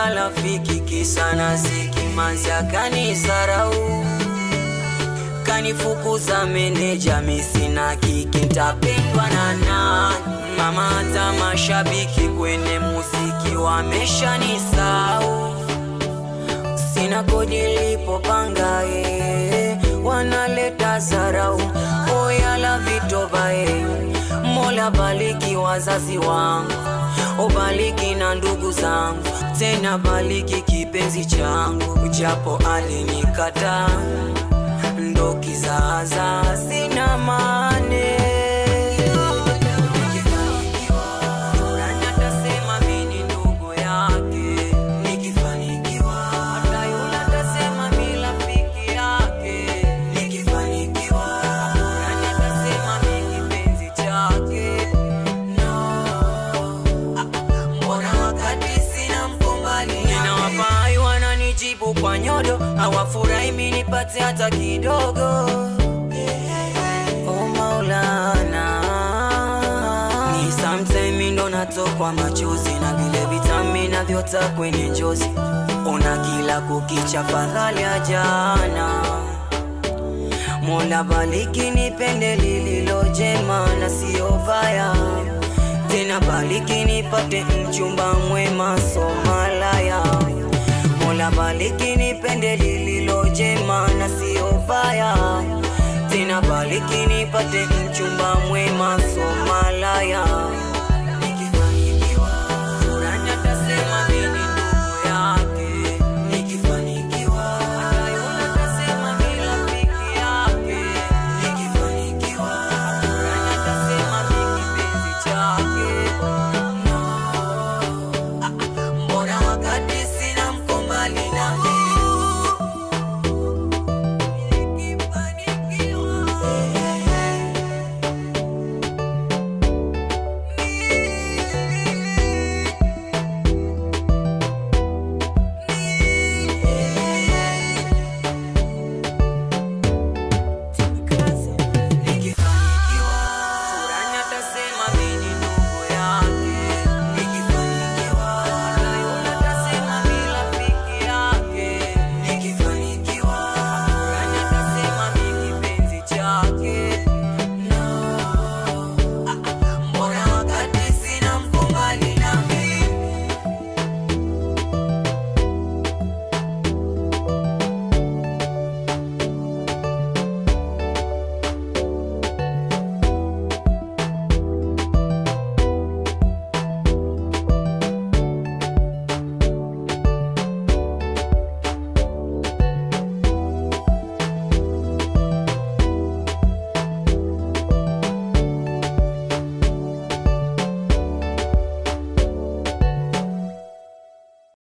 ya rafiki kisa na ziki manzi akanisarau kanifukuza meneja misina kiki ntapendwa na nani mama hata mashabiki kwenye muziki wameshanisau sina kodi lipopanga eh, wanaleta zarau oyala vitoba eh, mola baliki wazazi wangu ubaliki na ndugu zangu tena baliki kipenzi changu japo alinikata ndo kizaza sina mane Nani atasema mi ni ndugu yake nikifanikiwa hata yule atasema mi rafiki yake nikifanikiwa Nani atasema mi kipenzi chake no mbona wakati sina mkombali ninawafai wananijibu kwa nyodo hawafurahi mi nipate hata kidogo oh maulana ni sometime ndo natokwa machozi na vile vitamina vyota kwenye njozi ona kila kukicha fadhali ya jana Mola baliki nipende lililo jema na sio baya tena baliki nipate mchumba mwema somalaya Mola baliki nipende lililo jema na sio baya tena baliki nipate mchumba mwema somalaya